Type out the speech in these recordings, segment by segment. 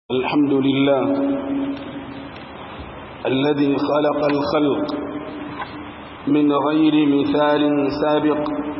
الحمد لله الذي خلق الخلق من غير مثال سابق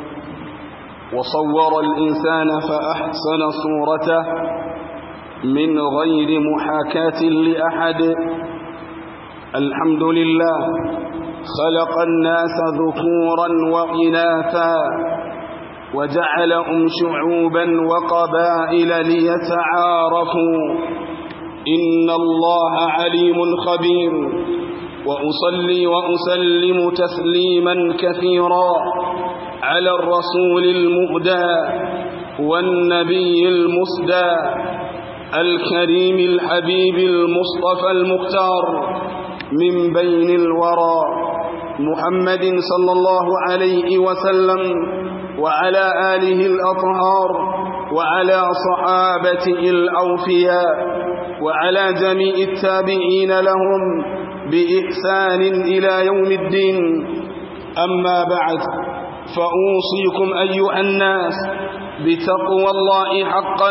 وصور الإنسان فأحسن صورته من غير محاكاة لأحد الحمد لله خلق الناس ذكورا وإناثا وجعلهم شعوبا وقبائل ليتعارفوا إن الله عليم خبير وأصلي وأسلم تسليما كثيرا على الرسول المهدى والنبي المسدى الكريم الحبيب المصطفى المختار من بين الورى محمد صلى الله عليه وسلم وعلى آله الأطهار وعلى صحابته الأوفياء وعلى جميع التابعين لهم بإحسان إلى يوم الدين أما بعد فأوصيكم أيها الناس بتقوى الله حقا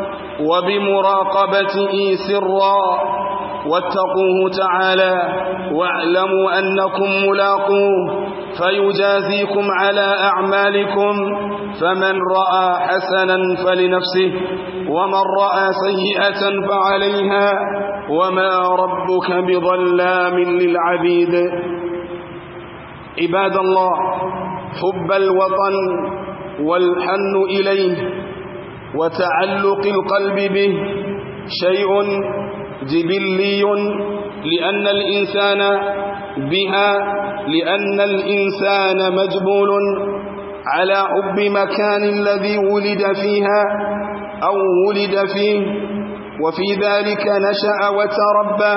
وبمراقبته سرا واتقوه تعالى واعلموا أنكم ملاقوه فيجازيكم على أعمالكم فمن رأى حسنا فلنفسه ومن رأى سيئة فعليها وما ربك بظلام للعبيد عباد الله حب الوطن والحن إليه وتعلق القلب به شيء جبلي لأن الإنسان بها لأن الإنسان مجبول على حب مكان الذي ولد فيها أو ولد فيه وفي ذلك نشأ وتربى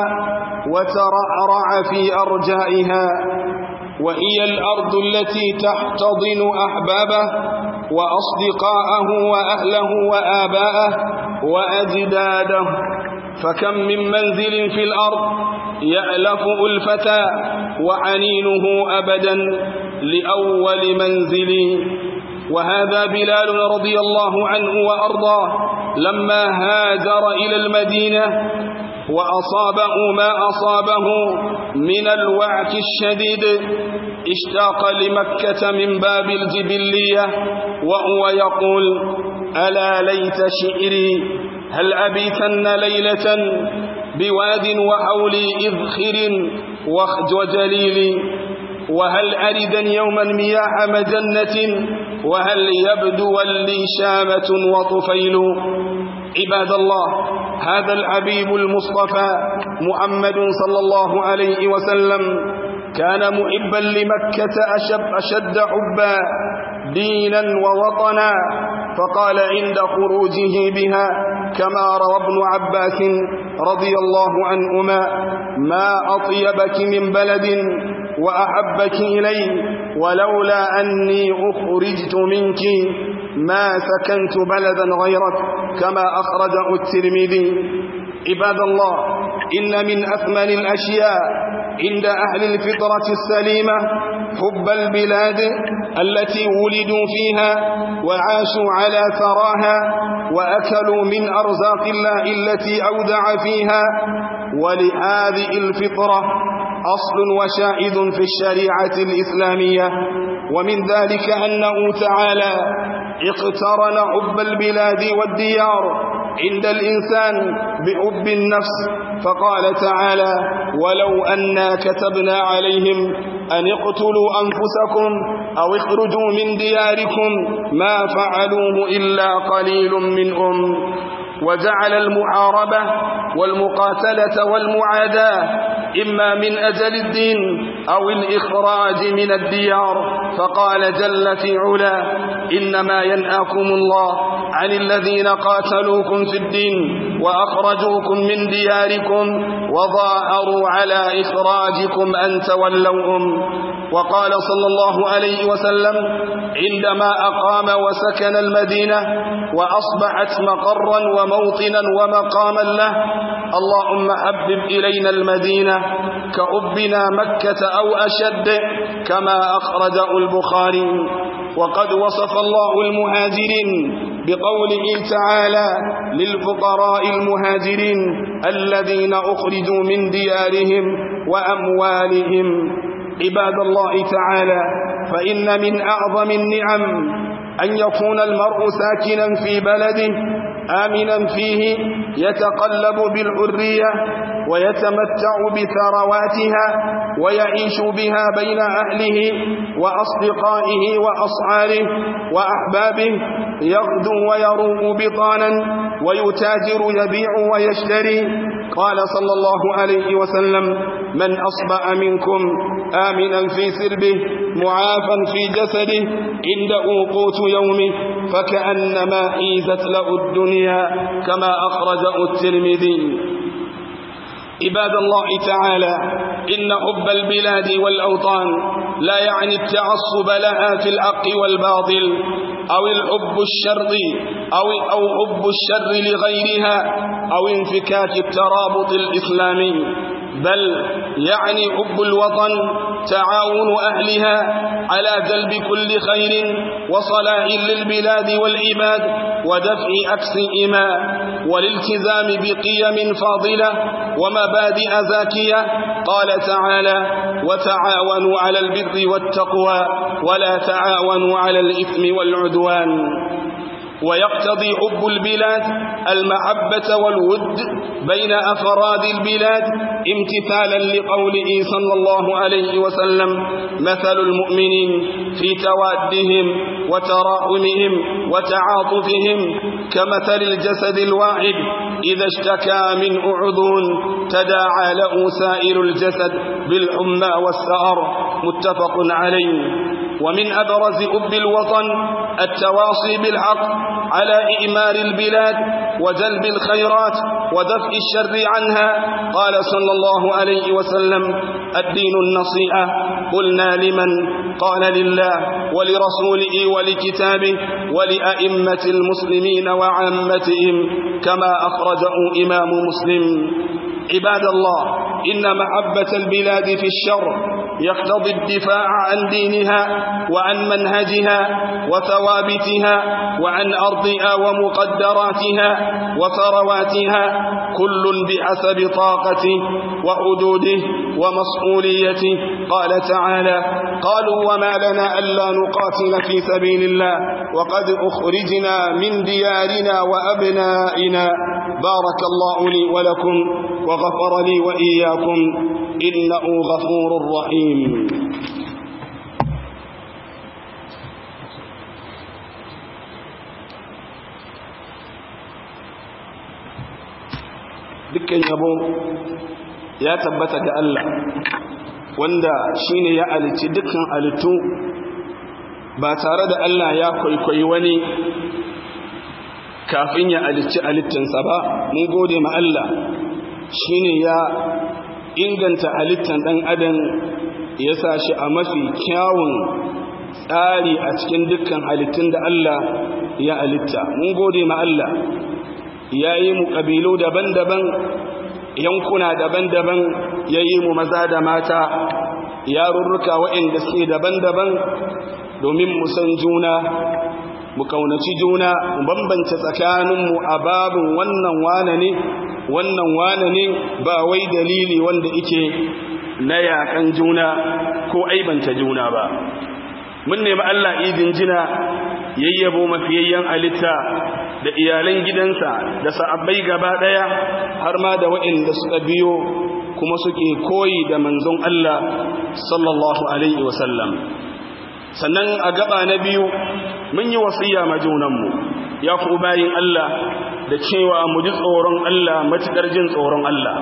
وترعرع في أرجائها وهي الأرض التي تحتضن أحبابه وأصدقاءه وأهله وآباءه وأجداده فكم من منزل في الأرض يألف ألفتا وعنينه أبدا لأول منزل وهذا بلال رضي الله عنه وأرضاه لما هاجر إلى المدينة وأصابه ما أصابه من الوعك الشديد اشتاق لمكة من باب الجبلية وهو يقول ألا ليت شعري هل أبيتن ليلة بواد وحولي إذخر وجليل وهل أردا يوما مياه مجنة وهل يبدو لي شامة وطفيل عباد الله هذا الحبيب المصطفى محمد صلى الله عليه وسلم كان محبا لمكة أشد, أشد حبا دينا ووطنا فقال عند خروجه بها كما روى ابن عباس رضي الله عنهما ما أطيبك من بلد وأحبك إلي ولولا أني أخرجت منك ما سكنت بلدا غيرك كما أخرجه الترمذي عباد الله إن من أثمن الأشياء عند أهل الفطرة السليمة حب البلاد التي ولدوا فيها وعاشوا على ثراها وأكلوا من أرزاق الله التي أودع فيها ولهذه الفطرة أصل وشاهد في الشريعة الإسلامية ومن ذلك أنه تعالى اقترن حب البلاد والديار عند الإنسان بحب النفس فقال تعالى ولو أنا كتبنا عليهم أن اقتلوا أنفسكم أو اخرجوا من دياركم ما فعلوه إلا قليل منهم وجعل المحاربة والمقاتلة والمعاداة إما من أجل الدين أو الإخراج من الديار فقال جل في علا إنما ينهاكم الله عن الذين قاتلوكم في الدين وأخرجوكم من دياركم وظاهروا على إخراجكم أن تولوهم وقال صلى الله عليه وسلم عندما أقام وسكن المدينة وأصبحت مقرا وموطنا ومقاما له اللهم حبب إلينا المدينة كأبنا مكة أو أشد كما أخرجه البخاري وقد وصف الله المهاجرين بقوله تعالى للفقراء المهاجرين الذين أخرجوا من ديارهم وأموالهم عباد الله تعالى فإن من أعظم النعم أن يكون المرء ساكنا في بلده آمنا فيه يتقلب بالحرية ويتمتع بثرواتها ويعيش بها بين أهله وأصدقائه وأصحابه وأحبابه يغدو ويروء بطانا ويتاجر يبيع ويشتري قال صلى الله عليه وسلم من أصبأ منكم آمنا في سربه معافا في جسده عنده قوت يومه فكأنما حيزت له الدنيا كما أخرجه الترمذي عباد الله تعالى إن حب البلاد والأوطان لا يعني التعصب لها في الحق والباطل أو الحب الشرطي أو, أو حب الشر لغيرها أو انفكاك الترابط الإسلامي بل يعني حب الوطن تعاون أهلها على جلب كل خير وصلاح للبلاد والعباد ودفع أكسئما والالتزام بقيم فاضلة ومبادئ زاكية قال تعالى وتعاونوا على البر والتقوى ولا تعاونوا على الإثم والعدوان ويقتضي حب البلاد المحبة والود بين أفراد البلاد امتثالا لقوله صلى الله عليه وسلم مثل المؤمنين في توادهم وتراحمهم وتعاطفهم كمثل الجسد الواحد إذا اشتكى من عضو تداعى له سائر الجسد بالحمى والسهر متفق عليه ومن أبرز أب الوطن التواصي بالحق على إئمار البلاد وجلب الخيرات ودفع الشر عنها قال صلى الله عليه وسلم الدين النصيحة قلنا لمن قال لله ولرسوله ولكتابه ولأئمة المسلمين وعامتهم كما أخرجه إمام مسلم عباد الله إن محبة البلاد في الشر يقتضي الدفاع عن دينها وعن منهجها وثوابتها وعن أرضها ومقدراتها وثرواتها كل بحسب طاقته وحدوده ومسؤوليته قال تعالى قالوا وما لنا ألا نقاتل في سبيل الله وقد أخرجنا من ديارنا وأبنائنا بارك الله لي ولكم وغفر لي وإياكم إنه غفور رحيم dukkan yabo ya tabbata ga Allah wanda shine ya alici dukkan alitu ba tare da Allah ya kwaikwayi wani kafin ya alici alittinsa ba mun gode ma Allah shine ya inganta halittan ɗan adam ya sa shi a mafi kyawun tsari a cikin dukkan halittun da Allah ya halitta mun gode ma Allah ya yi mu ƙabilu daban-daban yankuna daban-daban ya yi mu maza da mata yarurruka waɗanda suke daban-daban domin mu san juna mu kaunaci juna mu bambanta tsakaninmu a babin wannan wane ne wannan wane ne ba wai dalili wanda ike na yakan juna ko aibanta juna ba mun nemi Allah idin jina yayyabo mafiyayyen alitta da iyalan gidansa da sa'abbai gaba daya har ma da waɗanda suka biyo kuma suke koyi da manzon Allah sallallahu alaihi wasallam sannan a gaba na biyu mun yi wasiya ma junanmu ya ku bayin Allah da cewa mu ji tsoron Allah matuƙar jin tsoron Allah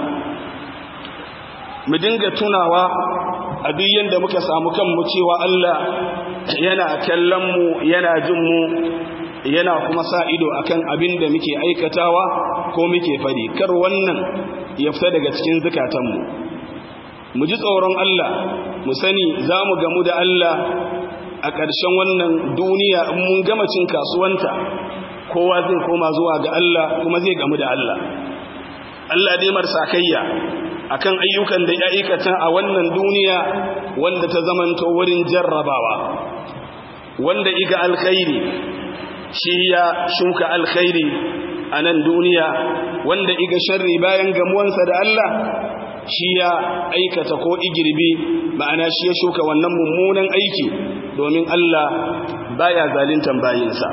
mu dinga tunawa a duk yanda muka samu kanmu cewa Allah yana kallon mu yana jin mu yana kuma sa ido akan abin da muke aikatawa ko muke fadi kar wannan ya fita daga cikin zukatanmu mu ji tsoron Allah mu sani za mu gamu da Allah a ƙarshen wannan duniya in mun gama cin kasuwanta kowa zai koma zuwa ga Allah kuma zai gamu da Allah Allah dai marsa kayya akan ayyukan da ya aikata a wannan duniya wanda ta zamanto wurin jarrabawa wanda iga alkhairi shi ya shuka alkhairi a nan duniya wanda iga sharri bayan gamuwansa da Allah shi ya aikata ko igirbi ma'ana shi ya shuka wannan mummunan aiki domin Allah baya zalintan bayinsa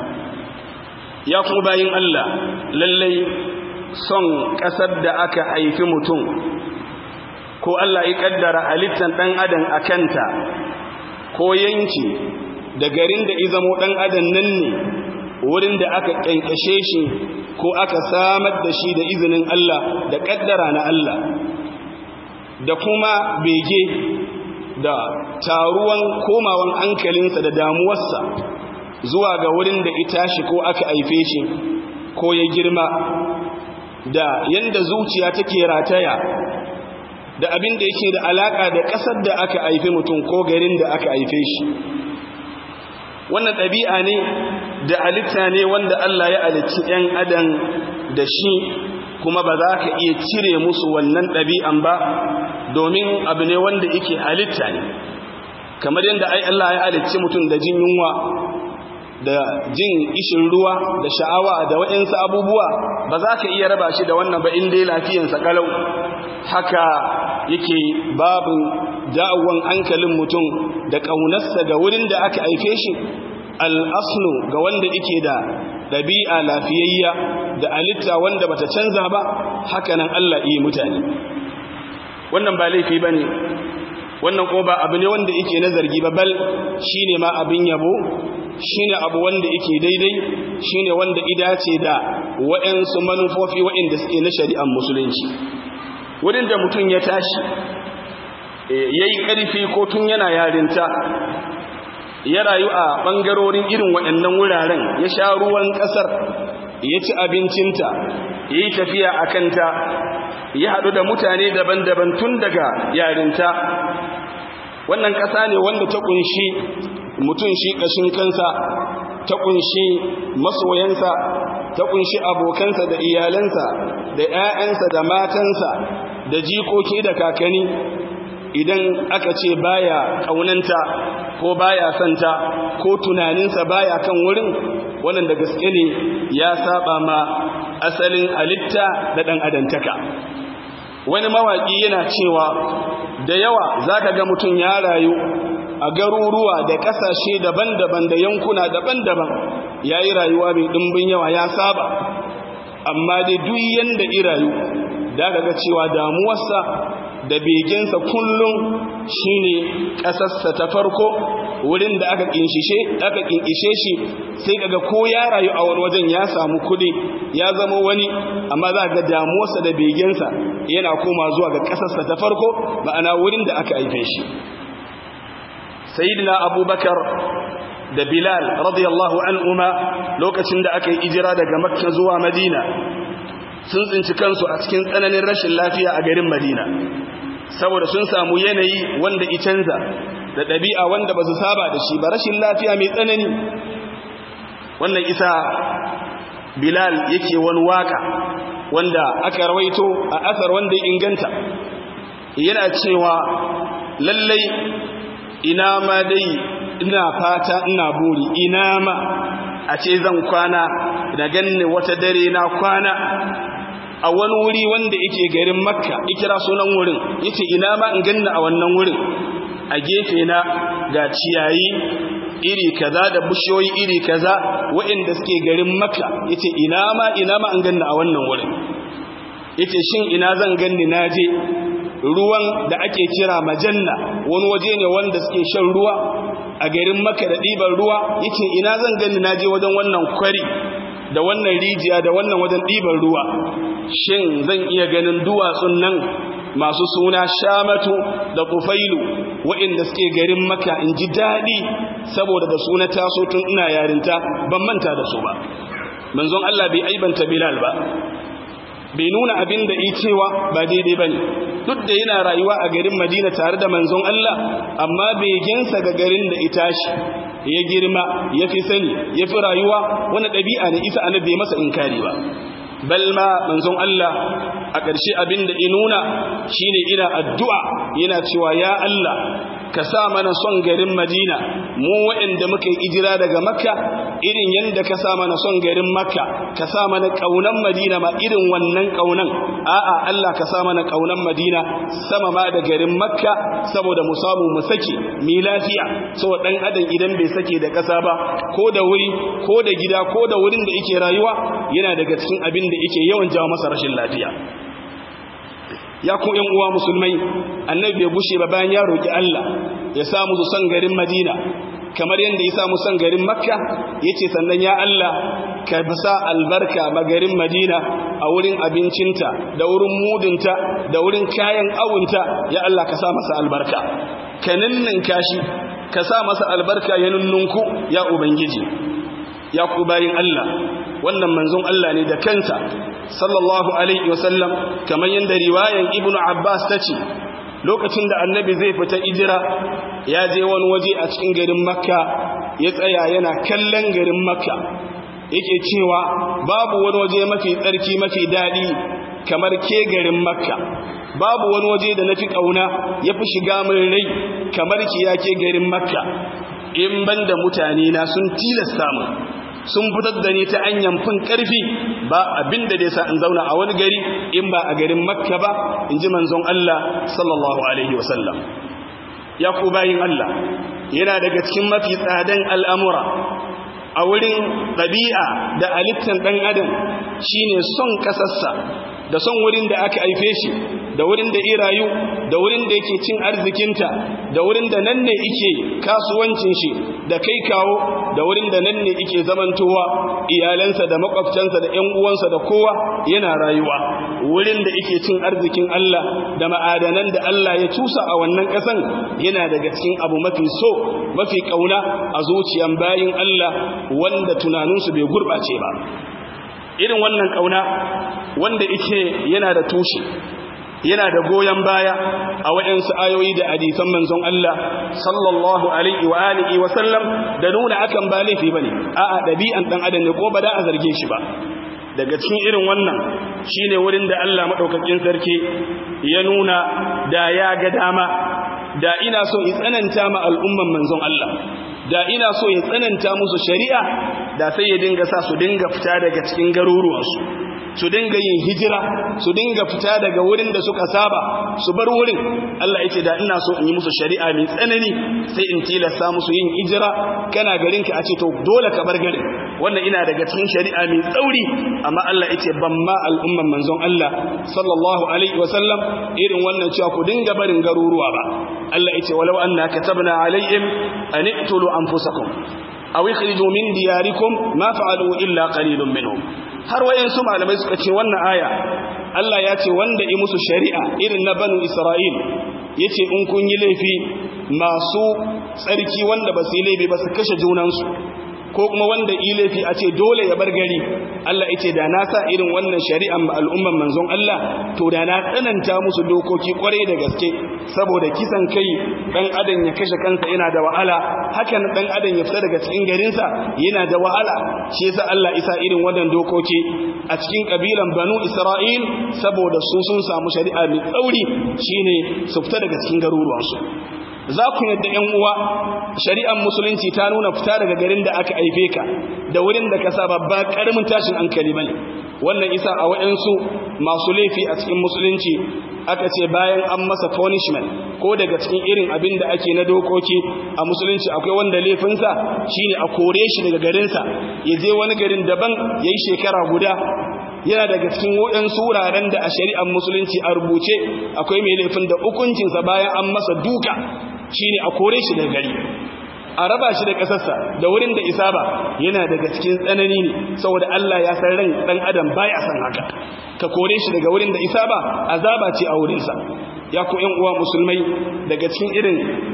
ya kuma bayin Allah lallai son ƙasar da aka haifi mutum ko Allah ya kaddara halittan ɗan adam a kanta ko yanki da garin da izamo ɗan adam nan ne wurin da aka ƙyanƙyashe shi ko aka samar da shi da izinin Allah da ƙaddara na Allah da kuma bege da taruwan komawan hankalinsa da damuwarsa zuwa ga wurin da ita shi ko aka haife shi ko ya girma da yanda zuciya take rataya da abin da yake da alaka da ƙasar da aka haife mutum ko garin da aka haife shi wannan ɗabi'a ne da halitta ne wanda Allah ya halicci ‘yan adam da shi kuma ba za ka iya cire musu wannan ɗabi'an ba domin abu ne wanda yake halitta ne kamar yadda ai Allah ya halicci mutum da jin yunwa da jin ishin ruwa da sha'awa da waɗansu abubuwa ba za ka iya raba shi da wannan ba inda ya lafiyansa kalau haka yake babu da'awan hankalin mutum da ƙaunarsa ga wurin da aka aike shi al'aslu ga wanda yake da ɗabi'a lafiyayya da alitta wanda bata canza ba haka nan Allah iya mutane wannan ba laifi ba ne wannan ko ba abu ne wanda yake na zargi ba bal shi ne ma abin yabo shi ne abu wanda yake daidai shi ne wanda idace da wa'yansu manufofi wa'inda suke na shari'ar musulunci wurin da mutum ya tashi ya yi ƙarfi ko tun yana yarinta ya rayu a ɓangarorin irin waɗannan wuraren ya sha ruwan ƙasar ya ci abincinta ya yi tafiya a kanta ya haɗu da mutane daban-daban tun daga yarinta wannan ƙasa ne wanda ta ƙunshi mutum shi ƙashin kansa ta ƙunshi masoyansa ta ƙunshi abokansa da iyalansa da 'ya'yansa da matansa da jikoki da kakani idan aka ce baya ƙaunanta ko baya santa ko tunaninsa baya kan wurin wannan da gaske ne ya saba ma asalin halitta da ɗan adantaka wani mawaƙi yana cewa da yawa za ka ga mutum ya rayu a garuruwa da ƙasashe daban-daban da yankuna daban-daban ya yi rayuwa mai ɗimbin yawa ya saba amma dai duk yanda irayu da ga cewa damuwarsa da begensa kullum shine ƙasarsa ta farko wurin da aka kinshishe aka kinkishe shi sai kaga ko ya rayu a wani wajen ya samu kudi ya zama wani amma za ga damuwarsa da begensa yana koma zuwa ga ƙasarsa ta farko ma'ana wurin da aka haife shi sayyidina abubakar da bilal radiyallahu anhuma lokacin da aka yi ijira daga makka zuwa madina sun tsinci kansu a cikin tsananin rashin lafiya a garin madina saboda sun samu yanayi wanda i canza da ɗabi'a wanda ba su saba da shi ba rashin lafiya mai tsanani wannan isa bilal yake wani waka wanda aka rawaito a asar wanda ya inganta yana cewa lallai ina ma dai ina fata ina buri ina ma a ce zan kwana da ganni wata dare na kwana a wani wuri wanda yake garin makka ikira sunan wurin yace ina ma in ganna a wannan wurin a gefe na ga ciyayi iri kaza da bushiyoyi iri kaza waɗanda suke garin makka yace ina ma ina ma in ganna a wannan wurin yace shin ina zan ganni naje ruwan da ake kira majanna wani waje ne wanda suke shan ruwa a garin makka da ɗiban ruwa yace ina zan ganni naje wajen wannan kwari da wannan rijiya da wannan wajen ɗiban ruwa shin zan iya ganin duwatsun nan masu suna shamatu da kufailu waɗanda suke garin maka in ji daɗi saboda da suna taso tun ina yarinta ban manta da su ba manzon Allah bai aibanta Bilal ba bai nuna abin da cewa ba daidai ba ne duk da yana rayuwa a garin madina tare da manzon Allah amma begensa ga garin da ita shi ya girma ya fi sani ya fi rayuwa wani ɗabi'a ne isa annabi masa inkari ba bal ma manzon Allah a ƙarshe abin da inuna shine ina addu'a yana cewa ya Allah ka sa mana son garin Madina mu waɗanda muka yi ijira daga Makka irin yanda ka sa mana son garin makka ka sa mana kaunan madina ma irin wannan kaunan a'a Allah ka sa mana kaunan madina sama ma da garin makka saboda mu samu mu sake mi lafiya saboda dan adam idan bai sake da kasa ba ko da wuri ko da gida ko da wurin da yake rayuwa yana daga cikin abin da yake yawan jawo masa rashin lafiya ya ku ƴan uwa musulmai annabi bai gushe ba bayan ya roki Allah ya samu su san garin Madina kamar yadda ya samu san garin Makka yace sannan ya Allah ka sa albarka ma garin Madina a wurin abincinta da wurin mudinta da wurin kayan awunta ya Allah ka sa masa albarka ka ninninka shi ka sa masa albarka ya nunnunku ya ubangiji ya ku bayin Allah wannan manzon Allah ne da kansa sallallahu alaihi wasallam kamar yadda riwayan ibnu abbas ta ce lokacin da annabi zai fita ijira ya je wani waje a cikin garin makka ya tsaya yana kallon garin makka yake cewa babu wani waje mafi tsarki mafi daɗi kamar ke garin makka babu wani waje da na fi ƙauna ya fi shiga min rai kamar ki ya ke garin makka in banda mutane na sun tilasta mu sun fitar da ni ta hanyar fin ƙarfi ba abin da dai sa in zauna a wani gari in ba a garin makka ba in ji manzon Allah sallallahu alaihi wasallam ya ku bayin Allah yana daga cikin mafi tsadan al'amura a wurin ɗabi'a da halittar ɗan adam shine son ƙasarsa da son wurin da aka haife shi da wurin da irayu da wurin da yake cin arzikinta da wurin da nan ne ike kasuwancin shi da kai kawo da wurin da nan ne ike zamantowa iyalansa da makwabtansa da ƴan uwansa da kowa yana rayuwa wurin da ike cin arzikin Allah da ma'adanan da Allah ya cusa a wannan ƙasan yana daga cikin abu mafi so mafi kauna a zuciyan bayin Allah wanda tunaninsu bai gurɓace ba irin wannan kauna wanda ike yana da tushe yana da goyon baya a waɗansu ayoyi da hadisan manzon Allah sallallahu alaihi wa alihi wa sallam da nuna akan ba laifi bane a'a dabi'an dan adam ne ko ba da a zarge shi ba daga cikin irin wannan shine wurin da Allah madaukakin sarki ya nuna da ya ga dama da ina so in tsananta ma al'umman manzon Allah da ina so ya tsananta musu shari'a da sai ya dinga sa su dinga fita daga cikin garuruwansu su dinga yin hijira su dinga fita daga wurin da suka saba su bar wurin Allah yace da ina so in yi musu shari'a mai tsanani sai in tilasta musu yin hijira kana garin ka a ce to dole ka bar garin wannan ina daga cikin shari'a mai tsauri amma Allah yace ban ma al'umman manzon Allah sallallahu alaihi wasallam irin wannan cewa ku dinga barin garuruwa ba Allah yace walau anna katabna alaihim an iqtulu anfusakum aw ikhriju min diyarikum ma fa'alu illa qalilun minhum har wayansu malamai suka ce wannan aya Allah ya ce wanda yi musu shari'a irin na banu Isra'il yace in kun yi laifi masu tsarki wanda ba su yi laifi ba su kashe junansu ko kuma wanda yi laifi a ce dole ya bar gari Allah yace da na sa irin wannan shari'an ma al'umman manzon Allah to da na tsananta musu dokoki kwarai da gaske saboda kisan kai dan adam ya kashe kansa yana da wahala hakan dan adam ya fita daga cikin garinsa yana da wahala shi yasa Allah isa irin wannan dokoki a cikin kabilan Banu Isra'il saboda su sun samu shari'a mai tsauri shine su fita daga cikin garuruwansu za ku yadda ‘yan uwa shari'ar musulunci ta nuna fita daga garin da aka aife ka da wurin da ka saba ba ƙaramin tashin hankali bane wannan isa a waɗansu masu laifi a cikin musulunci aka ce bayan an masa punishment ko daga cikin irin abin da ake na dokoki a musulunci akwai wanda laifinsa shine a kore shi daga garinsa ya je wani garin daban ya yi shekara guda yana daga cikin waɗansu wuraren da a shari'ar musulunci a rubuce akwai mai laifin da hukuncinsa bayan an masa duka shine a kore shi daga gari a raba shi da ƙasarsa da wurin da isa ba yana daga cikin tsanani ne saboda Allah ya san ran ɗan adam baya san haka ka kore shi daga wurin da isa ba azaba ce a wurinsa ya ku ƴan uwa musulmai daga cikin irin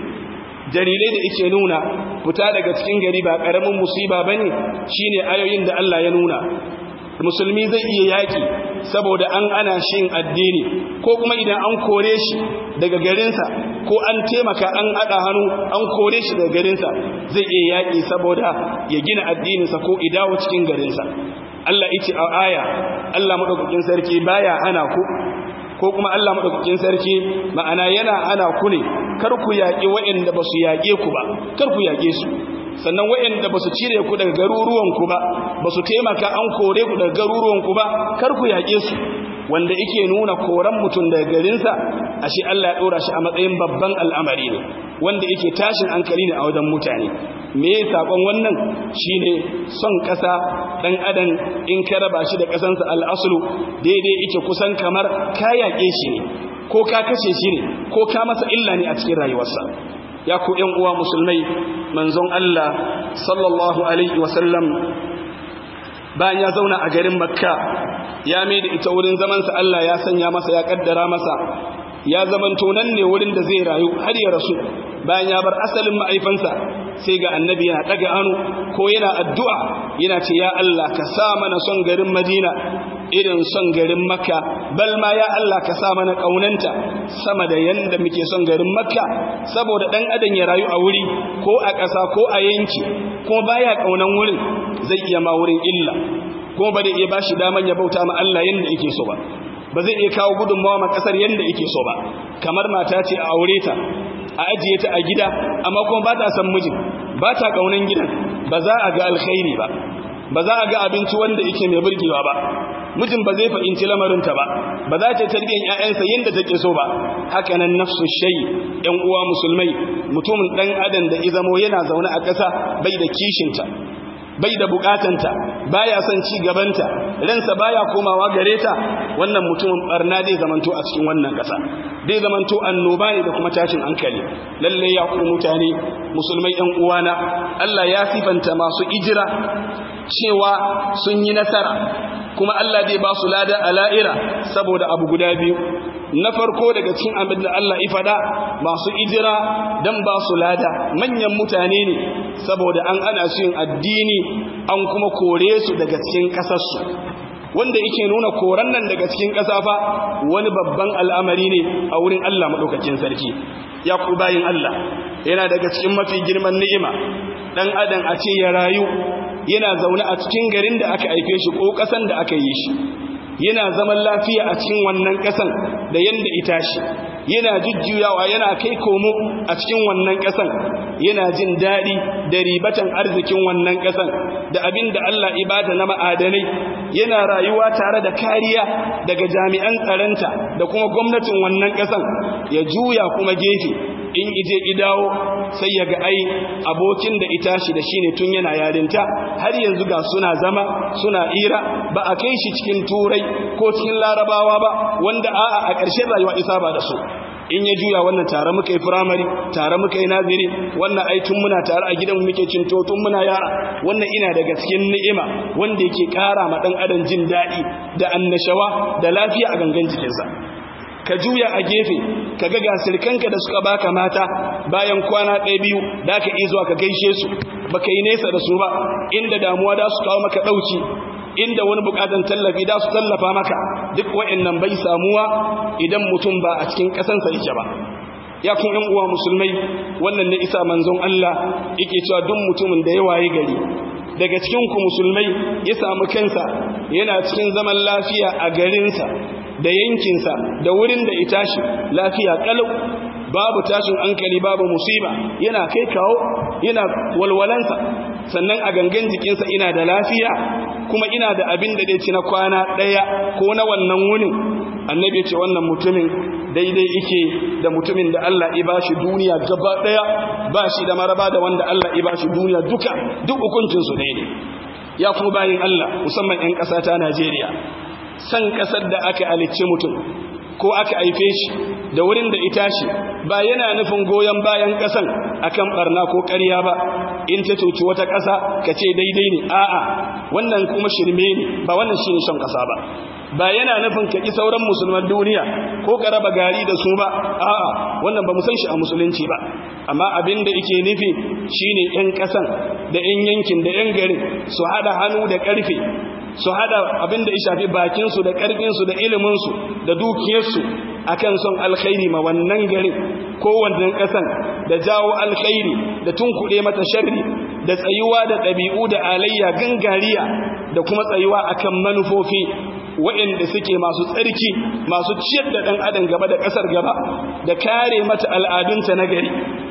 dalilai da yake nuna fita daga cikin gari ba ƙaramin musiba bane shine ayoyin da Allah ya nuna musulmi zai iya yaƙi saboda an ana shi yin addini ko kuma idan an kore shi daga garinsa ko an taimaka an haɗa hannu an kore shi daga garinsa zai iya yaƙi saboda ya gina addininsa ko idawo cikin garinsa Allah ice a aya Allah maɗaukakin sarki baya hana ku ko kuma Allah maɗaukakin sarki ma'ana yana hana ku ne kar ku yaƙi waɗanda ba su yaƙe ku ba kar ku yaƙe su sannan waɗanda ba su cire ku daga garuruwanku ba ba su taimaka an kore ku daga garuruwanku ba kar ku yaƙe su wanda yake nuna koran mutum daga garinsa ashe Allah ya ɗora shi a matsayin babban al'amari ne wanda yake tashin hankali ne a wajen mutane me ya saƙon wannan shine son ƙasa ɗan adam in ka raba shi da ƙasansa al'asulu daidai yake kusan kamar ka yaƙe shi ne ko ka kashe shi ne ko ka masa illa ne a cikin rayuwarsa ya ku ‘yan uwa musulmai manzon Allah sallallahu Alaihi wasallam bayan ya zauna a garin makka ya mai da ita wurin zamansa Allah ya sanya masa ya kaddara masa ya zamanto nan ne wurin da zai rayu har ya rasu bayan ya bar asalin ma'aifansa sai ga annabi yana daga hannu ko yana addu'a yana ce ya Allah ka sa mana son garin madina irin son garin makka bal ma ya Allah ka sa mana kaunanta sama da yanda muke son garin makka saboda dan adam ya rayu a wuri ko a ƙasa ko a yanki kuma baya kaunan wurin zai iya ma wurin illa kuma ba da iya bashi daman ya bauta ma Allah yanda yake so ba ba zai iya kawo gudunmawa ma kasar yanda yake so ba kamar mata ce a aure ta a ajiye ta a gida amma kuma ba ta san mijin ba ta kaunan gidan ba za a ga alkhairi ba ba za a ga abinci wanda yake mai burgewa ba mijin ba zai fahimci lamarinta ba ba za ta tarbiyyar ƴaƴansa yadda take so ba haka nan nafsu shay ƴan uwa musulmai mutumin dan adam da izamo yana zaune a ƙasa bai da kishinta bai da bukatanta baya son ci gabanta ransa baya komawa gare ta wannan mutumin barna zai zamanto a cikin wannan ƙasa zai zamanto annoba ne da kuma tashin hankali lalle ya ku mutane musulmai ɗan uwana Allah ya sifanta masu ijira cewa sun yi nasara kuma Allah zai ba su lada a la'ira saboda abu guda biyu na farko daga cikin abin da Allah ifada masu ijira don ba su lada manyan mutane ne saboda an ana su yin addini an kuma kore su daga cikin ƙasarsu wanda yake nuna koran nan daga cikin ƙasa fa wani babban al'amari ne a wurin Allah maɗaukakin sarki ya ku bayin Allah yana daga cikin mafi girman ni'ima ɗan adam a ce ya rayu yana zaune a cikin garin da aka aike shi ko ƙasan da aka yi shi yana zaman lafiya a cikin wannan ƙasan da yanda ita shi yana jujjuyawa yana kai komo a cikin wannan ƙasan yana jin daɗi da ribatan arzikin wannan ƙasan da abin da Allah ibada na ma'adanai yana rayuwa tare da kariya daga jami'an tsaronta da kuma gwamnatin wannan ƙasan ya juya kuma gefe in ije idawo sai ya ga ai abokin da ita shi da shine tun yana yarinta har yanzu ga suna zama suna ira ba a kai shi cikin turai ko cikin larabawa ba wanda a'a a ƙarshen rayuwa isa ba da su in ya juya wannan tare muka yi firamare tare muka yi naziri wannan ai tun muna tare a gidan muke cinto tun muna yara wannan ina daga cikin ni'ima wanda yake ƙara ma ɗan adam jin daɗi da annashawa da lafiya a gangan jikinsa ka juya a gefe ka ga gasirkanka da suka baka mata bayan kwana ɗaya biyu da ka iya zuwa ka gaishe su baka yi nesa da su ba inda damuwa da su kawo maka ɗauki inda wani bukatan tallafi da su tallafa maka duk wa'annan bai samuwa idan mutum ba a cikin ƙasansa yake ba ya kun ɗan uwa musulmai wannan ne isa manzon Allah yake cewa duk mutumin da ya waye gari daga cikin ku musulmai ya samu kansa yana cikin zaman lafiya a garinsa da yankinsa da wurin da ita shi lafiya kalau babu tashin hankali babu musiba yana kai kawo yana walwalansa sannan a gangan jikinsa ina da lafiya kuma ina da abin da dai ci na kwana ɗaya ko na wannan wunin annabi ce wannan mutumin daidai yake da mutumin da Allah ya bashi duniya gaba ɗaya ba shi da maraba da wanda Allah ya bashi duniya duka duk hukuncinsu ɗaya ne ya kuma bayin Allah musamman 'yan ƙasa ta Najeriya san ƙasar da aka halicce mutum ko aka haife shi da wurin da ita shi ba yana nufin goyon bayan ƙasan akan barna ko ƙarya ba in ta cuci wata ƙasa ka ce daidai ne a'a wannan kuma shirme ne ba wannan shine shan ƙasa ba ba yana nufin ka ƙi sauran musulman duniya ko ka raba gari da su ba a'a wannan ba mu san shi a musulunci ba amma abin da yake nufi shine ƴan ƙasan da ƴan yankin da ƴan garin su haɗa hannu da ƙarfe su hada abin da ya shafi bakinsu da ƙarfinsu da iliminsu da dukiyarsu akan son alkhairi ma wannan garin ko wannan ƙasan da jawo alkhairi da tunkuɗe mata sharri da tsayuwa da ɗabi'u da alayya gangariya da kuma tsayuwa akan manufofi waɗanda suke masu tsarki masu ciyar da ɗan adam gaba da ƙasar gaba da kare mata al'adunta na gari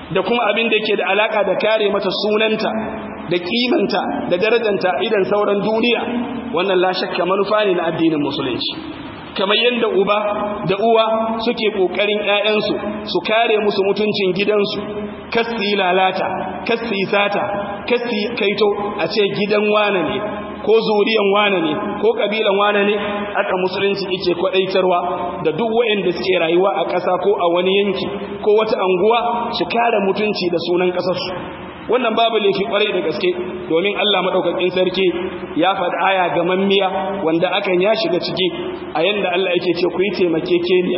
da kuma abin da yake da alaka da kare mata sunanta da kimanta da darajanta idan sauran duniya wannan la shakka manufa ne na addinin musulunci kamar yadda uba da uwa suke kokarin ƴaƴansu su kare musu mutuncin gidansu kasi lalata kasi sata kasi kaito a ce gidan wane ne ko zuriyan wane ne ko kabilan wane ne aka musulunci yake kwadaitarwa da duk waɗanda suke rayuwa a ƙasa ko a wani yanki ko wata anguwa su kare mutunci da sunan ƙasarsu wannan babu laifi kwarai da gaske domin Allah madaukakin sarki ya faɗi aya ga mammiya wanda akan ya shiga ciki a yanda Allah yake ce ku yi taimakekeniya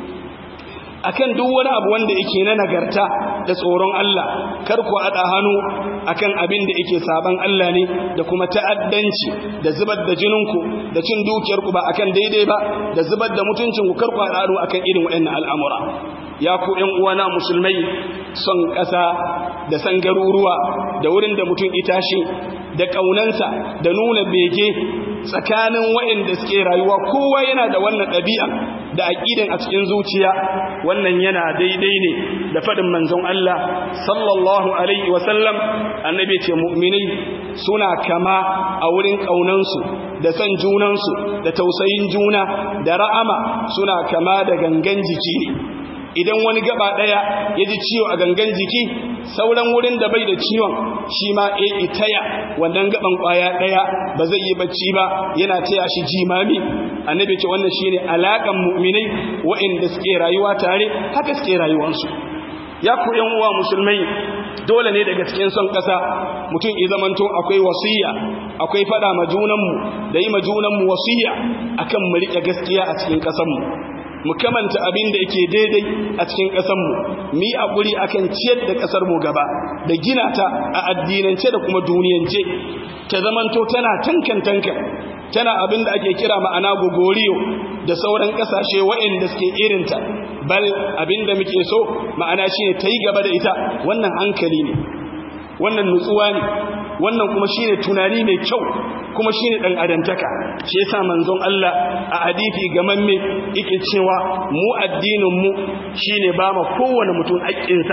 akan duk wani abu wanda yake na nagarta da tsoron Allah kar ku ada hannu akan abin da yake saban Allah ne da kuma ta'addanci da zubar da jininku da cin dukiyar ku ba akan daidai ba da zubar da mutuncin ku kar ku ada hannu akan irin waɗannan al'amura ya ku ƴan uwana musulmai son ƙasa da san garuruwa da wurin da mutum itashi da ƙaunansa da nuna bege tsakanin waɗanda suke rayuwa kowa yana da wannan ɗabi'a da aƙidan a cikin zuciya wannan yana daidai ne da faɗin manzon Allah sallallahu alaihi wasallam annabi ce mu'minai suna kama a wurin ƙaunansu da san junansu da tausayin juna da ra'ama suna kama da gangan jiki ne idan wani gaba daya ya ji ciwo a gangan jiki sauran wurin da bai da ciwon shi ma e itaya wannan gaban kwaya daya ba zai yi bacci ba yana taya shi jimami annabi ce wannan shine alakan mu'minai waɗanda suke rayuwa tare haka suke rayuwansu ya ku yan uwa musulmai dole ne daga cikin son ƙasa mutum ya zamanto akwai wasiya akwai fada ma junanmu da yi ma junanmu wasiya akan mu riƙe gaskiya a cikin ƙasarmu mu kamanta abin da yake daidai a cikin ƙasarmu mu yi haƙuri akan ciyar da ƙasarmu gaba da gina ta a addinance da kuma duniyance ta zamanto tana tankan tankan tana abin da ake kira ma'ana gogoriyo da sauran ƙasashe waɗanda suke irinta bal abin da muke so ma'ana shi ne ta yi gaba da ita wannan hankali ne wannan nutsuwa ne wannan kuma shi ne tunani mai kyau kuma shi ne ɗan adantaka shi yasa manzon Allah a hadithi gamamme yake cewa mu addininmu shi ne ba ma kowane mutum haƙƙinsa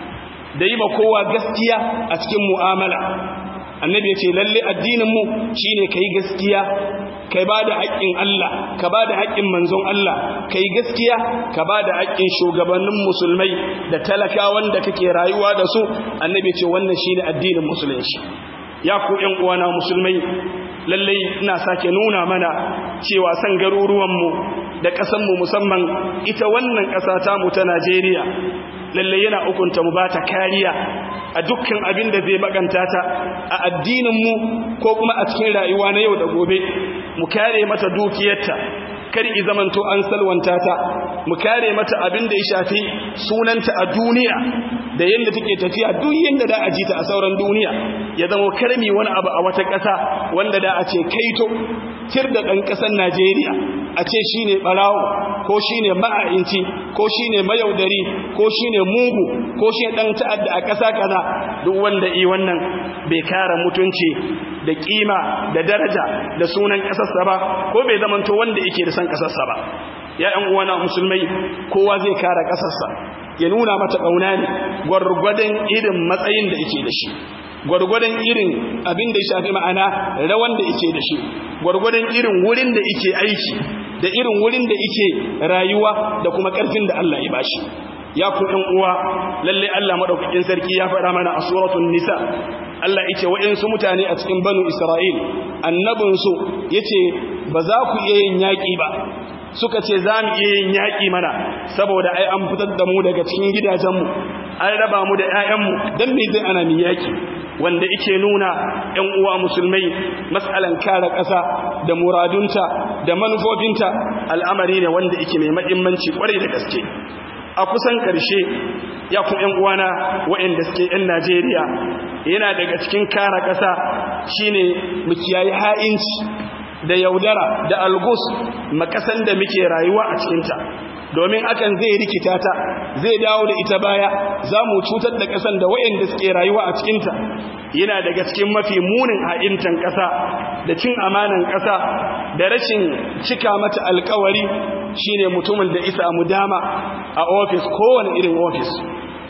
da yi ma kowa gaskiya a cikin mu'amala annabi ya ce lalle addininmu shi ne ka yi gaskiya ka ba da haƙƙin Allah ka ba da haƙƙin manzon Allah ka yi gaskiya ka ba da haƙƙin shugabannin musulmai da talakawan da kake rayuwa da su annabi ya ce wannan shi ne addinin musulunci ya ku ‘yan uwana musulmai lallai ina sake nuna mana cewa san garuruwanmu da ƙasanmu musamman ita wannan ƙasa tamu ta Najeriya lallai yana hukunta mu ba ta kariya a dukkan abin da zai bakanta ta a addininmu ko kuma a cikin rayuwa na yau da gobe mu kare mata dukiyarta kar i zamanto an salwanta ta mu kare mata abin da ya shafi sunanta a duniya da yadda take tafiya duk yadda da a ji ta a sauran duniya ya zama karmi wani abu a wata ƙasa wanda da a ce kaito tir da ɗan ƙasar Najeriya a ce shi ne ɓarawo ko shi ne ma'a'inci ko shi ne mayaudari ko shi ne mugu ko shi ɗan ta'adda a ƙasa kaza duk wanda i wannan bai kara mutunci da ƙima da daraja da sunan ƙasarsa ba ko bai zamanto wanda yake da san ƙasarsa ba ya ‘yan uwana musulmai kowa zai kara ƙasarsa ya nuna mata ƙauna ne gwargwadon irin matsayin da yake da shi gwargwadon irin abin da ya shafi ma'ana rawan da yake da shi gwargwadon irin wurin da yake aiki da irin wurin da yake rayuwa da kuma ƙarfin da Allah ya bashi ya ku ɗan uwa lalle Allah madaukakin sarki ya faɗa mana a suratul nisa Allah yace wa'insu mutane a cikin banu Isra'il annabinsu yace ba za ku iya yin yaƙi ba suka ce za mu iya yin yaƙi mana saboda ai an fitar da mu daga cikin gidajenmu an raba mu da 'ya'yanmu don me zai ana mu yaƙi wanda ike nuna 'yan uwa musulmai matsalan kare ƙasa da muradunta da manufofinta al'amari ne wanda ike mai mahimmanci kwarai da gaske a kusan ƙarshe ya ku 'yan uwana waɗanda suke 'yan najeriya yana daga cikin kare ƙasa shine mu kiyaye ha'inci da yaudara da algus makasan da muke rayuwa a cikinta domin akan zai rikita ta zai dawo da ita baya za mu cutar da ƙasan da waɗanda suke rayuwa a cikinta yana daga cikin mafi munin ha'intan ƙasa da cin amanan ƙasa da rashin cika mata alkawari shine mutumin da isa mu dama a ofis kowane irin ofis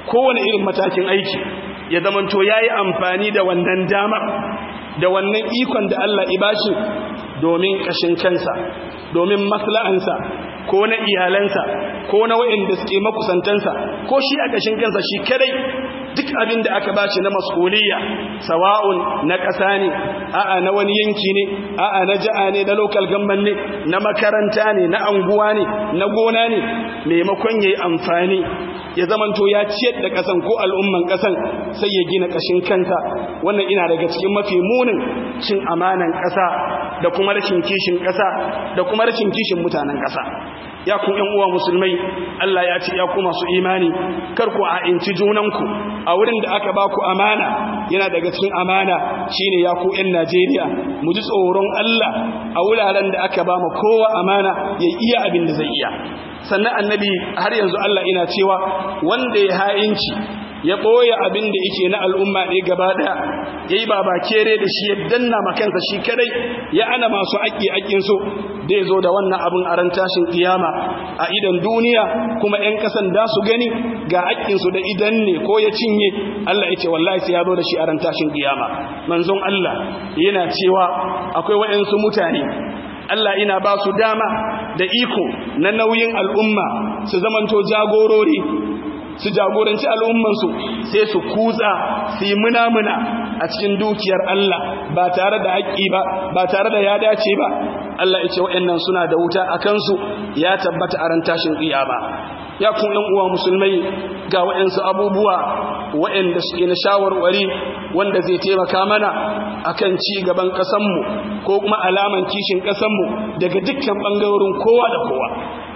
kowane irin matakin aiki ya zamanto ya yi amfani da wannan dama da wannan ikon da Allah ibashi domin ƙashin kansa domin masla'ansa ko na iyalansa ko na waɗanda suke makusantansa ko shi a ƙashin kansa shi kadai duk abin da aka bashi na mas'uliyya sawa'un na ƙasa ne a'a na wani yanki ne a'a na ja'a ne na local government ne na makaranta ne na anguwa ne na gona ne maimakon yayi amfani ya zamanto ya ciyar da ƙasan ko al'umman ƙasan sai ya gina ƙashin kansa wannan ina daga cikin mafi munin cin amanan ƙasa da kuma rashin kishin ƙasa da kuma rashin kishin mutanen ƙasa ya ku ƴan uwa musulmai Allah ya ce ya ku masu imani kar ku a inci junanku a wurin da aka ba ku amana yana daga cikin amana shine ya ku ƴan Najeriya mu ji tsoron Allah a wuraren da aka ba mu kowa amana ya iya abin da zai iya sannan annabi har yanzu Allah ina cewa wanda ya ha'inci ya ɓoye abin da yake na al'umma ne gaba ɗaya ya yi baba kere da shi ya danna makansa shi kadai ya ana masu aƙi aƙinsu da ya zo da wannan abin a ran tashin ƙiyama a idan duniya kuma ‘yan ƙasan da su gani ga aƙinsu da idan ne ko ya cinye Allah ya ce wallahi sai ya zo da shi a ran tashin ƙiyama manzon Allah yana cewa akwai waɗansu mutane Allah ina ba su dama da iko na nauyin al'umma su zamanto jagorori su jagoranci al'ummansu sai su kutsa su yi munamuna a cikin dukiyar Allah ba tare da haƙƙi ba ba tare da ya dace ba Allah ya ce waɗannan suna da wuta a kansu ya tabbata a ran tashin ba. ya kun ɗan uwa musulmai ga waɗansu abubuwa waɗanda suke na shawarwari wanda zai taimaka mana akan ci gaban ƙasanmu ko kuma alaman kishin ƙasanmu daga dukkan ɓangarorin kowa da kowa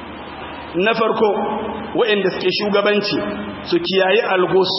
na farko waɗanda suke shugabanci su kiyaye algos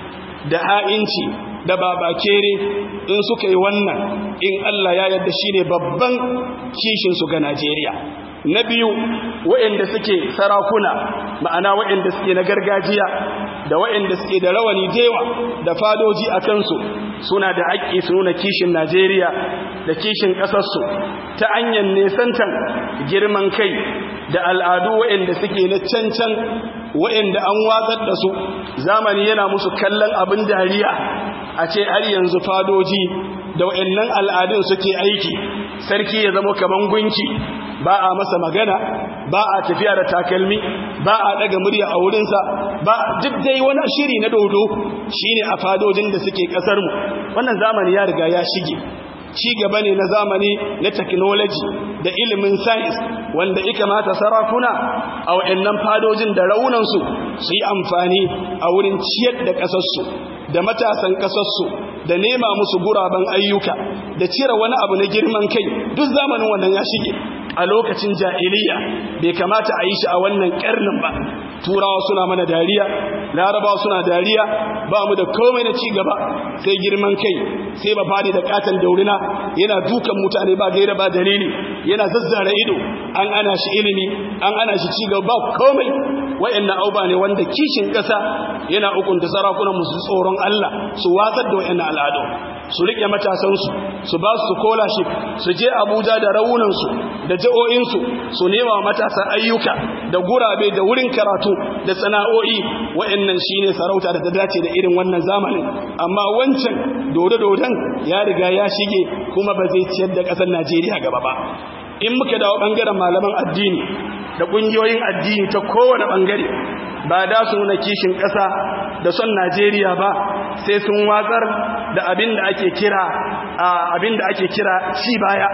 da ha'inci da babakere in suka yi wannan in Allah ya yarda shine babban kishinsu ga Najeriya na biyu waɗanda suke sarakuna ma'ana waɗanda suke na gargajiya da waɗanda suke da rawani dewa da fadoji a kansu suna da haƙƙi su nuna kishin Najeriya da kishin ƙasarsu ta hanyar nesantan girman kai da al'adu waɗanda suke na cancan waɗanda an watsar da su zamani yana musu kallon abin dariya a ce har yanzu fadoji da waɗannan al'adun suke aiki sarki ya zama kaman gunki ba a masa magana ba a tafiya da takalmi ba a daga murya a wurinsa ba duk dai wani shiri na dodo shine a fadojin da suke kasar mu wannan zamani ya riga ya shige ci gaba ne na zamani na technology da ilimin science wanda ika mata sarakuna a wayannan fadojin da raunansu su yi amfani a wurin ciyar da kasarsu da matasan kasarsu da nema musu guraben ayyuka da cire wani abu na girman kai duk zamanin wannan ya shige a lokacin jahiliya bai kamata a yi shi a wannan karnin ba turawa suna mana dariya larabawa suna dariya ba mu da komai na ci gaba sai girman kai sai ba fadi da katan daurina yana dukan mutane ba gaira ba dalili yana zazzara ido an ana shi ilimi an ana shi ci gaba ba komai wayannan auba ne wanda kishin kasa yana hukunta sarakunan musu tsoron Allah su watsar da wayannan al'adu su rike matasansu su ba su scholarship su je Abuja da raunansu da ja'o'insu su nema matasa ayyuka da gurabe da wurin karatu da sana'o'i wa'annan shine sarauta da ta dace da irin wannan zamanin amma wancan dodo-dodon ya riga ya shige kuma ba zai ciyar da ƙasar Najeriya gaba ba in muka dawo bangaren malaman addini da ƙungiyoyin addini ta kowane bangare ba da su nuna kishin ƙasa da son Najeriya ba sai sun watsar da abin da ake kira abin da ake kira ci baya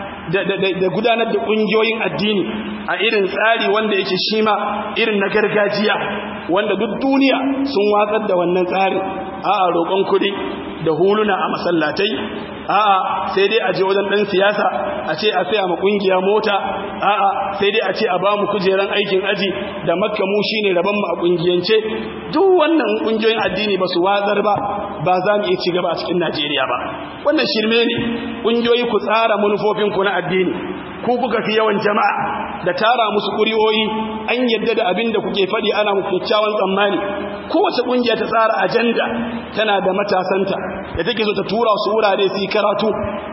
da gudanar da ƙungiyoyin addini a irin tsari wanda yake shi ma irin na gargajiya wanda duk duniya sun watsar da wannan tsari a roƙon kuɗi da huluna a masallatai a'a sai dai a je wajen ɗan siyasa a ce a saya ma ƙungiya mota a'a sai dai a ce a ba mu kujeran aikin aji da makka mu shine rabon mu a ƙungiyance duk wannan ƙungiyoyin addini ba su wazar ba ba za mu iya ci gaba a cikin Najeriya ba wannan shirme ne ƙungiyoyi ku tsara manufofinku na addini ku kuka fi yawan jama'a da tara musu ƙuri'oyi an yadda da abin da kuke faɗi ana muku kyakkyawan tsammani kowace ƙungiya ta tsara ajanda tana da matasanta da take so ta tura su wurare su yi karatu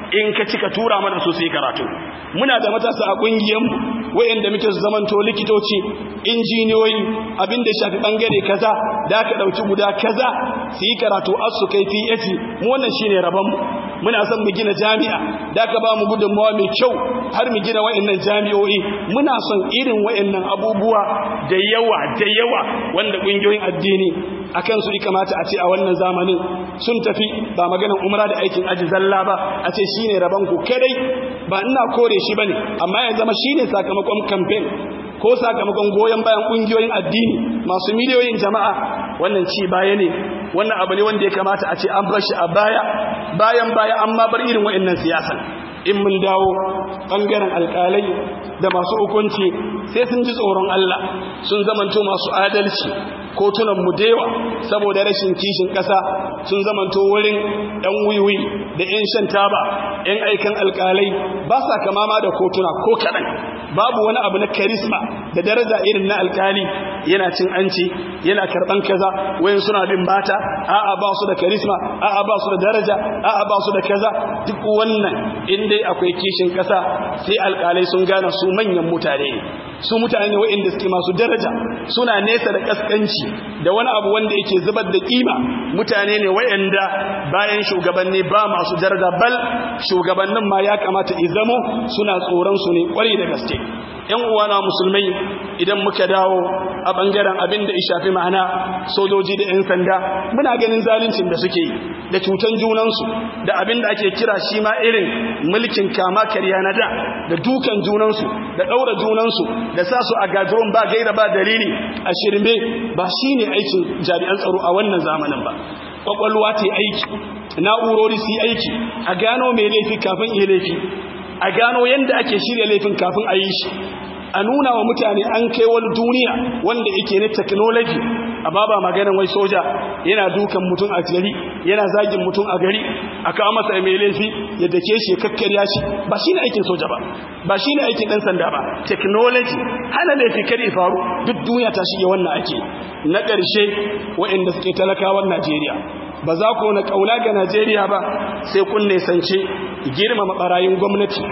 in ka cika tura mana su su yi karatu muna da matasa a ƙungiyar wayanda muke su zamanto likitoci injiniyoyi abin da shafi bangare kaza da aka dauki guda kaza su yi karatu as su kai PhD mu wannan shine rabon mu muna son mu gina jami'a da aka ba mu gudunmawa mai kyau har mu gina wayannan jami'o'i muna son irin wayannan abubuwa da yawa da yawa wanda kungiyoyin addini akan su kamata a ce a wannan zamanin sun tafi ba maganar umra da aikin aji zalla ba a ce shine rabon ku kadai ba ina kore shi bane amma ya zama shine sakamakon campaign ko sakamakon goyon bayan kungiyoyin addini masu miliyoyin jama'a wannan ci baya ne wannan abu ne wanda ya kamata a ce an bar shi a baya bayan baya amma bar irin wa'annan siyasan in mun dawo bangaren alkalai da masu hukunci sai sun ji tsoron Allah sun zamanto masu adalci kotunan mu dewa saboda rashin kishin ƙasa sun zamanto wurin ɗan wiwi da 'yan shan taba 'yan aikan alkalai ba sa kama ma da kotuna ko kaɗan babu wani abu na karisma da daraja irin na alkali yana cin anci yana karɓan kaza wayan suna bin bata a'a ba su da karisma a'a ba su da daraja a'a ba su da kaza duk wannan in dai akwai kishin ƙasa sai alkalai sun gane su manyan mutane ne su mutane waɗanda suke masu daraja suna nesa da kaskanci da wani abu wanda yake zubar da kima mutane ne waɗanda bayan shugabanni ba masu daraja bal shugabannin ma ya kamata izamo suna tsoron su ne kwarai da gaske yan uwana musulmai idan muka dawo a bangaren abin da ya shafi ma'ana sojoji da yan sanda muna ganin zaluncin da suke da cutan junansu da abin da ake kira shi ma irin mulkin kama karya na da da dukan junansu da ɗaura junansu da sa su a gajiron ba gaira ba dalili a shirme ba shi ne aikin jami'an tsaro a wannan zamanin ba ƙwaƙwalwa ta aiki na'urori su aiki a gano mai laifi kafin iya laifi a gano yadda ake shirya laifin kafin a yi shi a nuna wa mutane an kai wani duniya wanda yake na technology a baba maganin wai soja yana dukan mutum a gari yana zagin mutum a gari a kawo masa mai laifi ya dake shi ya kakkarya shi ba shi ne aikin soja ba ba shi ne aikin ɗan sanda ba technology hana laifi kare faru duk duniya ta shige wannan ake na ƙarshe waɗanda suke talakawan najeriya ba za ku na ƙauna ga najeriya ba sai kun nesance girmama ɓarayin gwamnati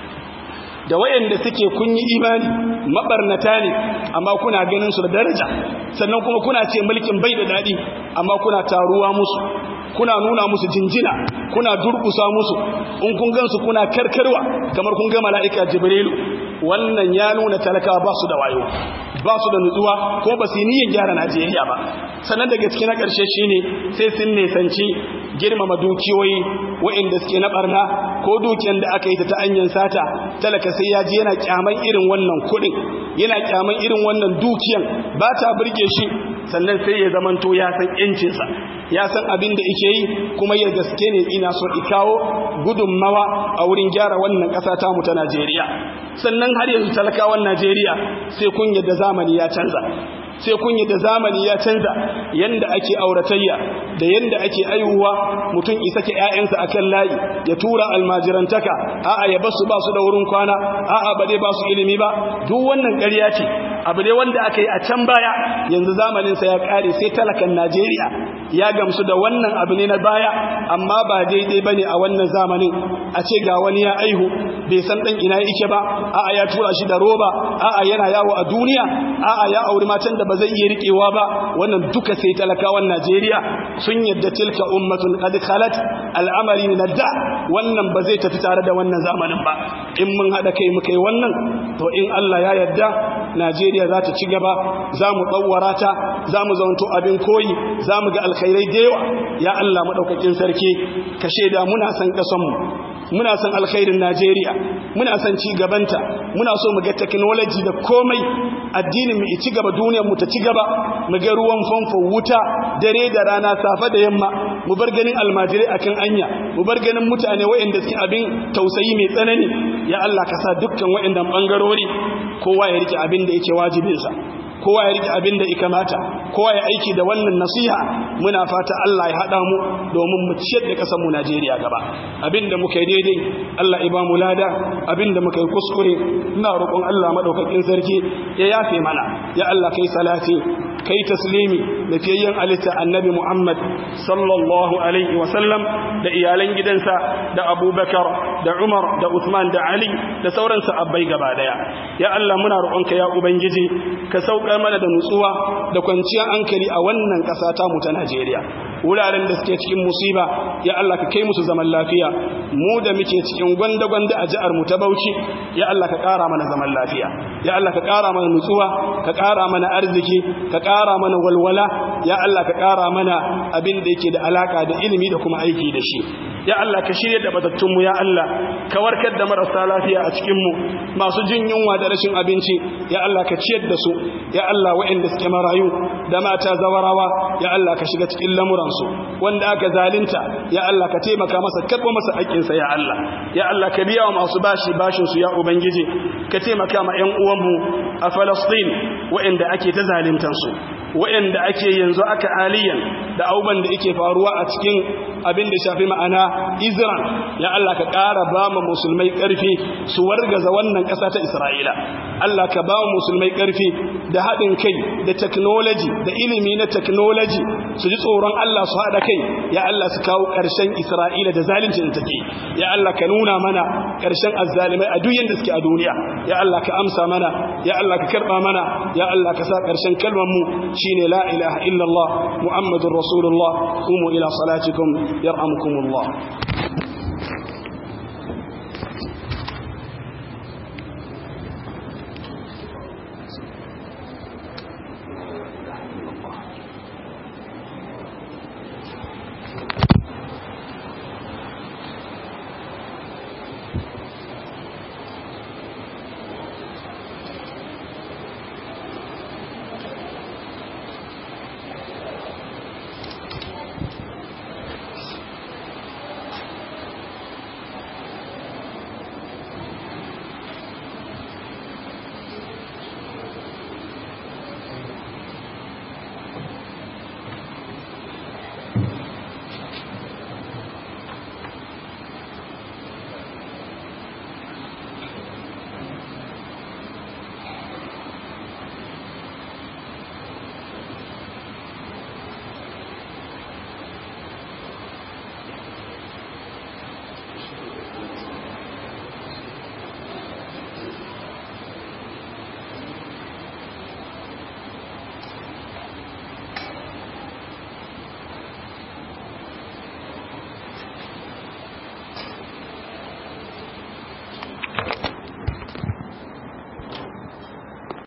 da wayanda suke kun yi imani mabarnata ne amma kuna ganin su da daraja sannan kuma kuna ce mulkin bai da dadi amma kuna taruwa musu kuna nuna musu jinjina kuna durkusa musu in kun gansu kuna karkarwa kamar kun ga mala'ika jibrilu wannan ya nuna talakawa ba su da wayo ba su da nutsuwa ko ba su yi niyyar gyara Najeriya ba sannan daga cikin na ƙarshe shine sai sun nesanci girmama dukiyoyi waɗanda suke na barna ko dukiyar da aka yi ta ta hanyar sata talaka sai ya ji yana kyaman irin wannan kuɗin yana kyaman irin wannan dukiyan ba ta burge shi sannan sai ya zamanto ya san yancinsa ya san abin da ike yi kuma ya gaske ne ina so ikawo gudunmawa a wurin gyara wannan ƙasa tamu ta Najeriya sannan har yanzu talakawan Najeriya sai kun yadda zamani ya canza sai kun yi da zamani ya canza yanda ake auratayya da yanda ake aihuwa mutum isa ke ƴaƴansa akan layi ya tura almajirantaka a'a ya basu ba su da wurin kwana a'a ba dai ba su ilimi ba duk wannan ƙarya ce abu ne wanda aka yi a can baya yanzu zamanin sa ya kare sai talakan Najeriya ya gamsu da wannan abu ne na baya amma ba daidai bane a wannan zamanin a ce ga wani ya aihu bai san dan ina yake ba a'a ya tura shi da roba a'a yana yawo a duniya a'a ya auri matan da ba zai iya riƙewa ba wannan duka sai talakawan Najeriya sun yadda tilka ummatun qad khalat al'amari nadda wannan ba zai tafi tare da wannan zamanin ba in mun hada kai mu kai wannan to in Allah ya yarda Najeriya za ta ci gaba za mu tsawara ta za mu zaunto abin koyi za mu ga alkhairai da yawa ya Allah madaukakin sarki ka sheda muna san kasan mu muna son alkhairin Najeriya muna son ci gabanta muna so mu ga technology da komai addinin mu ci gaba duniyar mu ta ci gaba mu ga ruwan famfo wuta dare da rana safa da yamma mu bar ganin almajirai akan anya mu bar ganin mutane waɗanda suke abin tausayi mai tsanani ya Allah ka sa dukkan waɗannan bangarori kowa ya rike abin da yake wajibinsa kowa ya rike abin da ya kamata kowa ya aiki da wannan nasiha muna fata Allah ya haɗa mu domin mu ciyar da ƙasar mu Najeriya gaba abin da muka yi daidai Allah ya ba mu lada abin da muka yi kuskure ina roƙon Allah madaukakin sarki ya yafe mana ya Allah kai salati kai taslimi da fiyayyen alitta annabi Muhammad sallallahu alaihi wasallam da iyalan gidansa da abubakar da umar da usman da ali da sauran sahabbai gaba daya ya Allah muna roƙonka ya ubangiji ka saukar mana da nutsuwa da kwanciyar hankali a wannan ƙasa ta mu ta Najeriya wuraren da suke cikin musiba ya Allah ka kai musu zaman lafiya mu da muke cikin gwanda-gwanda a jihar mu ta Bauchi ya Allah ka ƙara mana zaman lafiya ya Allah ka ƙara mana nutsuwa ka ƙara mana arziki ka ƙara mana walwala ya Allah ka ƙara mana abin da yake da alaka da ilimi da kuma aiki da shi ya Allah ka shirye da batattunmu ya Allah ka warkar da marasa lafiya a cikinmu masu jin yunwa da rashin abinci ya Allah ka ciyar da su ya Allah waɗanda suke marayu da mata zawarawa ya Allah ka shiga cikin lamuransu wanda aka zalunta ya Allah ka taimaka masa karɓo masa haƙƙinsa ya Allah ya Allah ka biya wa masu bashi bashinsu ya ubangiji ka taimaka ma ƴan uwanmu a Falastin waɗanda ake ta zaluntansu waɗanda ake yanzu aka aliyan da auban da yake faruwa a cikin abin da shafi ma'ana Israel ya Allah ka ƙara ba mu musulmai ƙarfi su wargaza wannan ƙasa ta Isra'ila Allah ka ba mu musulmai ƙarfi da haɗin kai da technology da ilimi na technology su ji tsoron Allah su haɗa kai ya Allah su kawo ƙarshen Isra'ila da zalincin da take ya Allah ka nuna mana ƙarshen azzalimai a duk yanda suke a duniya ya Allah ka amsa mana ya Allah ka karɓa mana ya Allah ka sa ƙarshen kalmar mu shine la ilaha illallah muhammadur rasulullah qumu ila salatikum yarhamukumullah